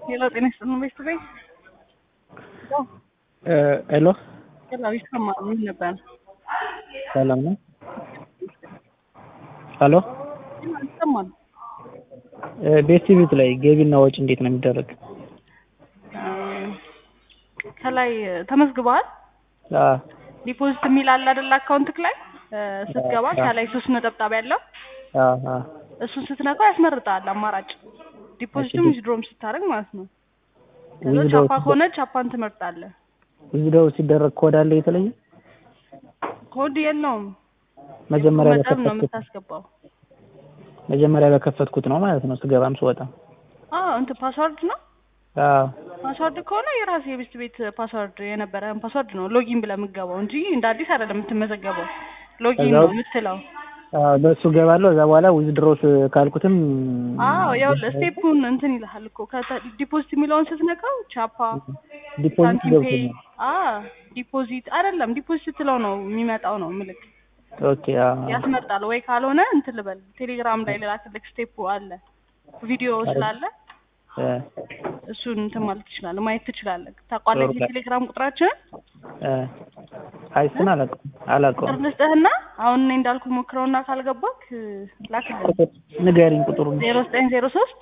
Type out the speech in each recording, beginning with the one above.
ሄሎ ጤና ይስጥልን ቤተሰቤ ሄሎ ሄሎ ይሰማል ምን ነበር ሰላም ነው? ሄሎ ይሰማል ቤት ቲቪት ላይ ገቢና ወጪ እንዴት ነው የሚደረግ? ከላይ ተመዝግበዋል አዎ ዲፖዚት የሚል አለ አይደል አካውንትክ ላይ ስትገባ ከላይ ሶስት ነጠብጣብ ያለው አዎ አዎ እሱን ስትነካው ያስመርጣል አማራጭ ዲፖዚትም ዊዝድሮም ስታደርግ ማለት ነው ከዛ ዊዝድሮው ቻፓ ከሆነ ቻፓን ትመርጣለህ ዊዝድሮው ሲደረግ ኮድ አለ የተለየ? ኮድ የለውም መጀመሪያ መጠን ነው በከፈትኩት የምታስገባው መጀመሪያ በከፈትኩት ነው ማለት ነው ስገባም ስወጣም። አዎ እንትን ፓስዋርድ ነው አዎ ፓስዋርድ ከሆነ የራስ የቤት ቤት ፓስዋርድ የነበረን ፓስዋርድ ነው ሎጊን ብለህ የምትገባው እንጂ እንደ አዲስ አይደለም የምትመዘገበው ሎጊን ነው ከዛው- የምትለው አዎ በእሱ ገባለሁ። እዛ በኋላ ዊዝድሮስ ካልኩትም አዎ ያው ስቴፑን እንትን ይልሃል እኮ ዲፖዚት የሚለውን ስትነካው ቻፓ ዲፖዚት ሳንቲም ፔይ ገብቶኛል። አ ዲፖዚት አይደለም ዲፖዚት ስትለው ነው የሚመጣው ነው ምልክ ኦኬ አዎ ያስመርጣል ወይ ካልሆነ እንትን ልበል ቴሌግራም ላይ ልላክልክ ስቴፑ አለ ቪዲዮ ስላለ እ እሱን እንትን ማለት ትችላለህ ማየት ትችላለህ ታውቋለህ ጥሩ። የቴሌግራም ቁጥራችንን እ አይ እሱን አላውቀውም አላውቀውም። ቁጥር ልስጥህና አሁን እኔ እንዳልኩ ሞክረውና ካልገባክ ላክልህ ቁጥር ንገሪኝ ቁጥሩን። ዜሮ ዘጠኝ ዜሮ ሶስት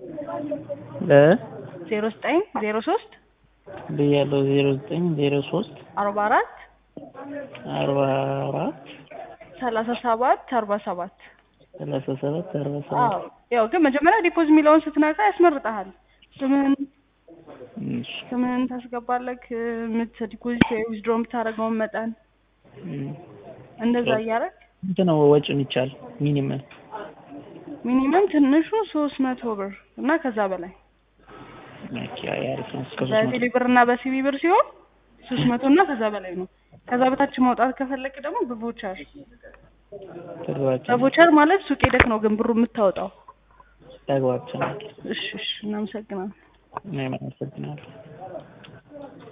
እ ዜሮ ዘጠኝ ዜሮ ሶስት ብያለሁ ዜሮ ዘጠኝ ዜሮ ሶስት አርባ አራት አርባ አራት ሰላሳ ሰባት አርባ ሰባት ሰላሳ ሰባት አርባ አዎ ሰባት ያው ግን መጀመሪያ ዲፖዝ የሚለውን ስትነካ ያስመርጠሃል ስምህን እሺ ስምህን ታስገባለህ ምት ዲፖዚት ወይ ዊዝድሮ የምታደርገውን መጠን እም። እንደዛ እያደረግ ስንት ነው ወጪ የሚቻል ሚኒመም? ሚኒመም ትንሹ ሶስት መቶ ብር እና ከዛ በላይ ኦኬ አይ አሪፍ ነው። እስከ ሶስት መቶ በቴሌ ብር እና በሲቢ ብር ሲሆን ሶስት መቶ እና ከዛ በላይ ነው ከዛ በታች ማውጣት ከፈለክ ደግሞ በቮቸር ተግባብተናል በቮቸር ማለት ሱቅ ሄደክ ነው ግን ብሩ የምታወጣው ተግባብተናል። እሺ እሺ እናመሰግናለን እኔም አመሰግናለሁ።